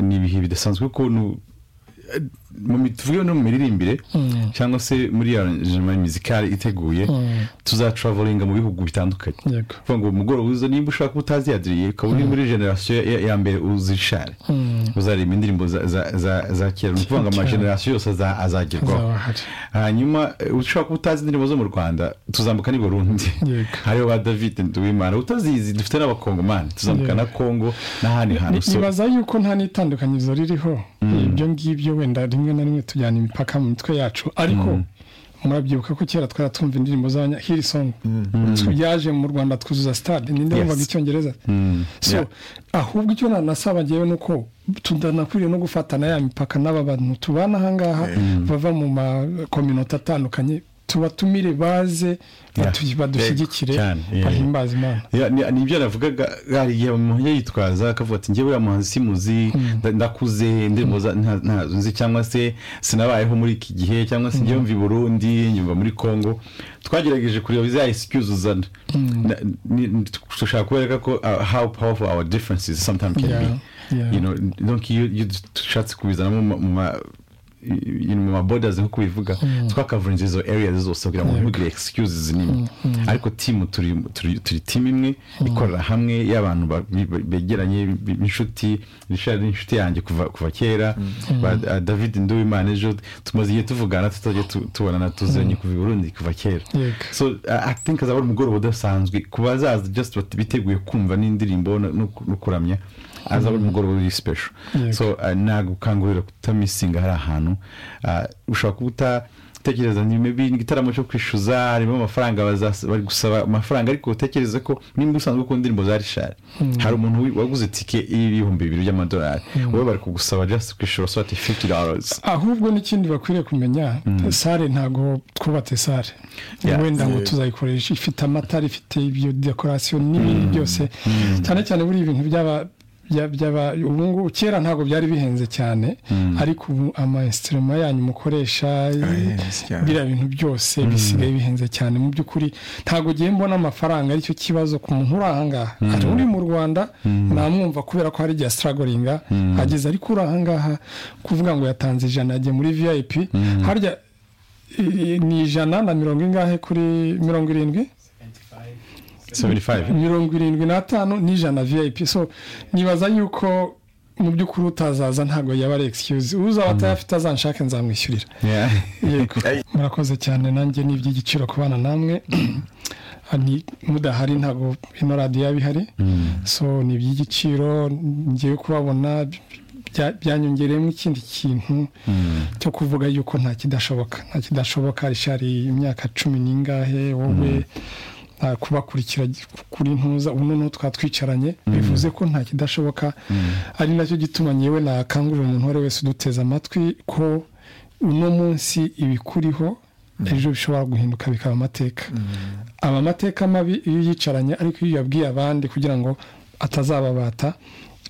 ni ibihe bidasanzwe ukuntu tuvuge no mu miririmbire cyangwa se muri ya mizikari iteguye tuzatravolinga mu bihugu bitandukanye kuvuga ngo umugoroba uza nimba ushaka utaziyadiriye ukaba uri muri generasiyo ya mbere uzishare uzareba indirimbo za kera ni ukuvuga ngo amagenerasiyo yose azagerwaho hanyuma ushaka kuba utazi indirimbo zo mu rwanda tuzambuka n'i burundi hariho ba david nduwimana utazizi dufite n'abakongomani tuzambuka na kongo n'ahandi hantu nibaza yuko nta n'itandukanyirizo ririho ibyo ngibyo wenda rimwe na rimwe tujyana imipaka mu mitwe yacu ariko murabyibuka ko kera twaratumva indirimbo hirisongi yaje mu rwanda twuzuza sitade ninde wumvaga icyongereza ahubwo icyo nanasaba ngewe ni uko tudanakwiriye no gufatana ya mipaka n'aba bantu tubana ahangaha bava mu makominota atandukanye tubatumire baze badushyigikire bahimbaza imana ni ibyo navugaga hari igihe umuntu yitwaza akavuga ati ngewe uriya muhanzi simuzi ndakuze indirimbo ntazo nzi cyangwa se sinabayeho muri iki gihe cyangwa se ngewe mvi burundi nyumva muri congo twagerageje kureba za excuse uzana dushaka kubereka ko how powerful our differences sometimes can be you know donc iyo dushatse kubizanamo mu mu mabodazi nk'uko bivuga twakavunja izo area zose kugira ngo ntugire excuses n'imwe ariko timu turi timu imwe ikorera hamwe y'abantu begeranye b'inshuti rishari n'inshuti yanjye kuva kera david nduwimana ejo tumaze igihe tuvugana tutajya tubonana tuzanye kuva burundi kuva kera so i think azaba ari umugoroba udasanzwe ku bazaza just biteguye kumva n'indirimbo no kuramya azaba ari umugoroba uri sipesho so nagukangurira kutamisinga hari ahantu ushobora kuba utekereza maybe igitaramo cyo kwishyuza harimo amafaranga bari gusaba amafaranga ariko utekereza ko nimba usanzwe ukunda indirimbo za rishari hari umuntu waguze tike y'ibihumbi bibiri by'amadolari wowe bari kugusaba just kwishyura swati fifty dollars ahubwo n'ikindi bakwiriye kumenya sare ntabwo twubatse sare wenda ngo tuzayikoresha ifite amatara ifite ibyo dekorasiyo n'ibindi byose cyane cyane buriya ibintu byaba ubu ngubu kera ntabwo byari bihenze cyane ariko ubu amayesitiroma yanyu mukoresha biriya bintu byose bisigaye bihenze cyane mu by'ukuri ntabwo ugiye mbona amafaranga aricyo kibazo ku muntu uri ahangaha hari uri mu rwanda namwumva kubera ko hari igihe asitaragoringa ageze ariko uri ahangaha kuvuga ngo yatanze ijana yagiye muri viyayipi harya ni ijana na mirongo ingahe kuri mirongo irindwi mirongo irindwi n'atanu n'ijana viyayipi so nibaza yuko mu by'ukuri utazaza ntabwo yaba ari egisikiyuzi uzaba atayafite azanshake nzamwishyurira yego murakoze cyane nanjye ni iby'igiciro kubana namwe mudahari ntabwo ino radiyo yaba ihari so ni iby'igiciro ngiye kubabona byanyongereyemo ikindi kintu cyo kuvuga yuko nta kidashoboka nta kidashoboka rishari imyaka cumi n'ingahe wowe kubakurikira kuri ntuza ubu noneho twatwicaranye bivuze ko nta kidashoboka ari nacyo gituma nyewe nakangurira umuntu uwo ari wese uduteze amatwi ko uno munsi ibikuriho ejo bishobora guhinduka bikaba amateka aba amateka mabi iyo yicaranye ariko iyo yabwiye abandi kugira ngo atazababata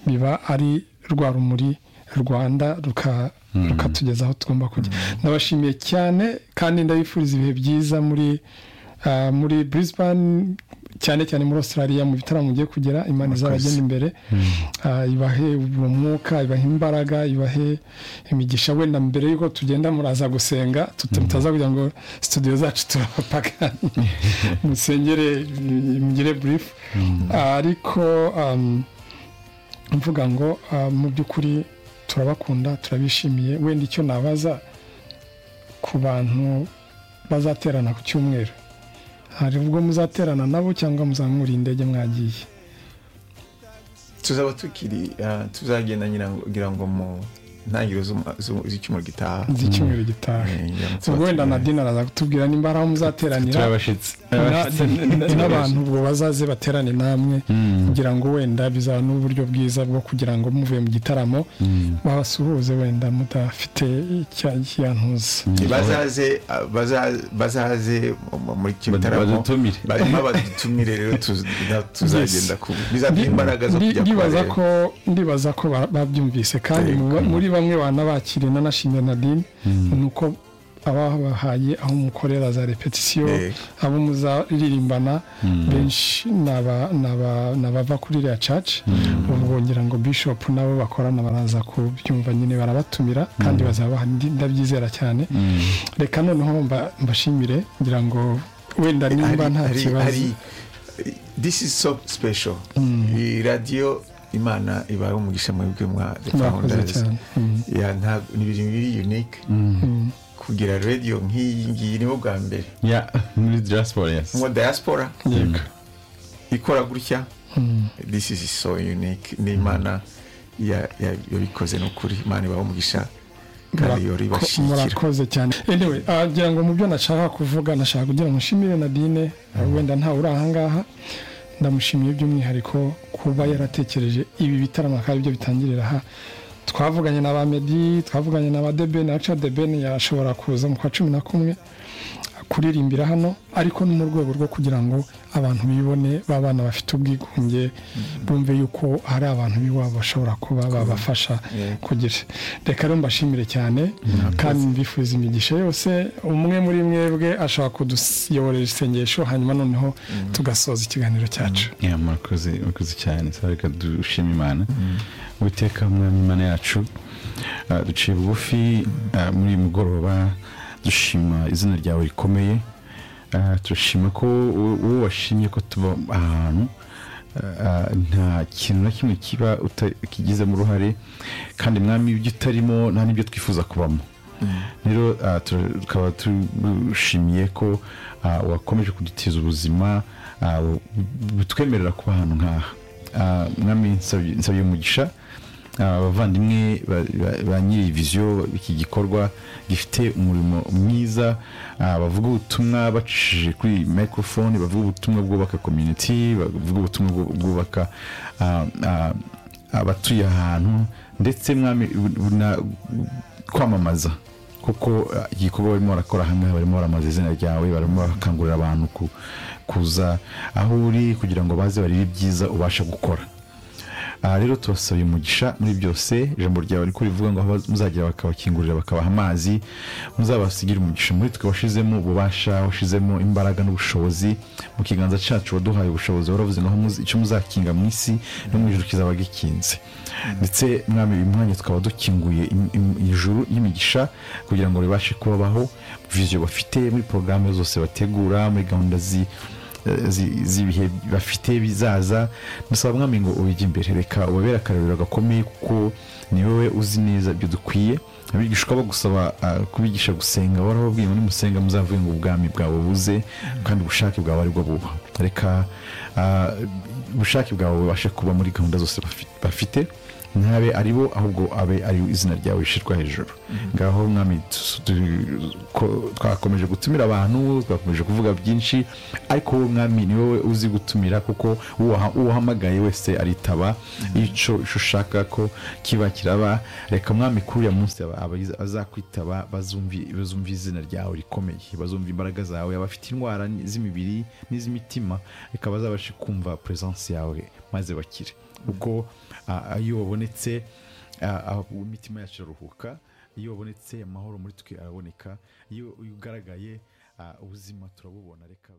biba ari rwa rumuri rwanda rukatugeza aho tugomba kujya ndabashimiye cyane kandi ndabifuriza ibihe byiza muri muri Brisbane cyane cyane muri australia mu bitaramo mugiye kugera imana izabagenda imbere ibahe uwo mwuka ibahe imbaraga ibahe imigisha wenda mbere y'uko tugenda muraza gusenga tutaza kugira ngo studio zacu turabapaka musengere mugire burifu ariko mvuga ngo mu by'ukuri turabakunda turabishimiye wenda icyo nabaza ku bantu bazaterana ku cyumweru hari ubwo muzaterana nabo cyangwa muzamura indege mwagiye tuzaba tukiri tuzagenda ngira ngo mu ntangiriro z'icyumweru gitaha z'icyumweru gitaha ubwo wenda na dina araza kutubwira nimba ari aho muzateranira n'abantu ubwo bazaze baterane namwe kugira ngo wenda bizaba n'uburyo bwiza bwo kugira ngo muvuye mu gitaramo babasuhuze wenda mudafite icyantuza bazaze muri kino gitaramo badutumire rero tuzagenda bizatuma imbaraga zo kujya kubareba ndibaza ko babyumvise kandi muri bamwe banabakiriye nanashimira nadine ni uko abahaye aho mukorera za repetisiyo abo muzaririmbana benshi ni abava kuri iriya caci ubwo ngira ngo bishop nabo bakorana baraza kubyumva nyine barabatumira kandi bazaba ndabyizera cyane reka noneho mbashimire ngira ngo wenda nimba nta kibazo this is so special iyi radiyo imana ibaye umugisha muri bwe mwa founders ni ibintu biri unique kugira radiyo nk'iyi ngiyi nibo bwa mbere muri diaspora mu diaspora ikora gutya this is so unique ni imana yabikoze ni ukuri imana ibaho umugisha murakoze cyane anyway wagira ngo mu byo nashaka kuvuga nashaka kugira ngo nshimire nadine wenda ntawe uri ahangaha ndamushimiye by'umwihariko kuba yaratekereje ibi bitaramo akaba aribyo bitangirira aha twavuganye na ba medi twavuganye na ba debeni aca debeni yashobora kuza mu kwa cumi na kumwe kuririmbira hano ariko ni mu rwego rwo kugira ngo abantu bibone b'abana bafite ubwigunge bumve yuko hari abantu b'iwabo bashobora kuba babafasha kugira reka rero mbashimire cyane kandi mbifuza imigisha yose umwe muri mwebwe ashobora kuduyoborera isengesho hanyuma noneho tugasoza ikiganiro cyacu murakoze cyane reka dushima imana witeka umwami imana yacu duciye bugufi muri uyu mugoroba dushima izina ryawe rikomeye turashima ko uwo washimye ko tuba ahantu nta kintu na kimwe kiba kigizemo uruhare kandi mwami ibyo utarimo nta n'ibyo twifuza kubamo rero tukaba dushimiye ko wakomeje kudutiza ubuzima butwemerera kuba ahantu nk'aha mwami nsabye umugisha abavandimwe ba nyiri viziyo iki gikorwa gifite umurimo mwiza bavuga ubutumwa bacishije kuri mikorofone bavuga ubutumwa bwubaka komyuniti bavuga ubutumwa bwubaka abatuye ahantu ndetse kwamamaza kuko igikorwa barimo barakora hamwe barimo baramamaza izina ryawe barimo barakangurira abantu kuza aho uri kugira ngo baze barebe ibyiza ubasha gukora aha rero tubasabye umugisha muri byose ijambo ryawe riko rivuga ngo muzagira bakabakingurira bakabaha amazi muzabasigire umugisha muri twe washizemo ububasha washizemo imbaraga n'ubushobozi mu kiganza cyacu waduhaye ubushobozi waravuze naho icyo muzakinga mu isi no mu ijoro kizaba gikinze ndetse mwami uyu mwanya tukaba dukinguye ijuru y'imigisha kugira ngo ribashe kubabaho viziyo bafite muri porogaramu zose bategura muri gahunda zi z'ibihe bafite bizaza dusaba mwami ngo ubijye imbere reka ubabere akarorero gakomeye kuko ni wowe uzi neza ibyo dukwiye abigishwa bagusaba kubigisha gusenga warababwiye muri musenga muzavuye ngo ubwami bwawe buze kandi ubushake bwawe aribwo buba reka ubushake bwawe bubashe kuba muri gahunda zose bafite ntabe ari bo ahubwo abe ari izina ryawe rishyirwa hejuru ngaho mwami twakomeje gutumira abantu twakomeje kuvuga byinshi ariko wowe mwami ni wowe uzi gutumira kuko uhamagaye wese aritaba icyo ushaka ko kiba kiraba reka mwami kuri uriya munsi azakwitaba bazumva izina ryawe rikomeye bazumva imbaraga zawe abafite indwara z'imibiri n'iz'imitima reka bazabashe kumva peresansi yawe maze bakire ubwo iyo wabonetse imitima yacu iraruhuka iyo wabonetse amahoro muri twe araboneka iyo ugaragaye ubuzima turabubona reka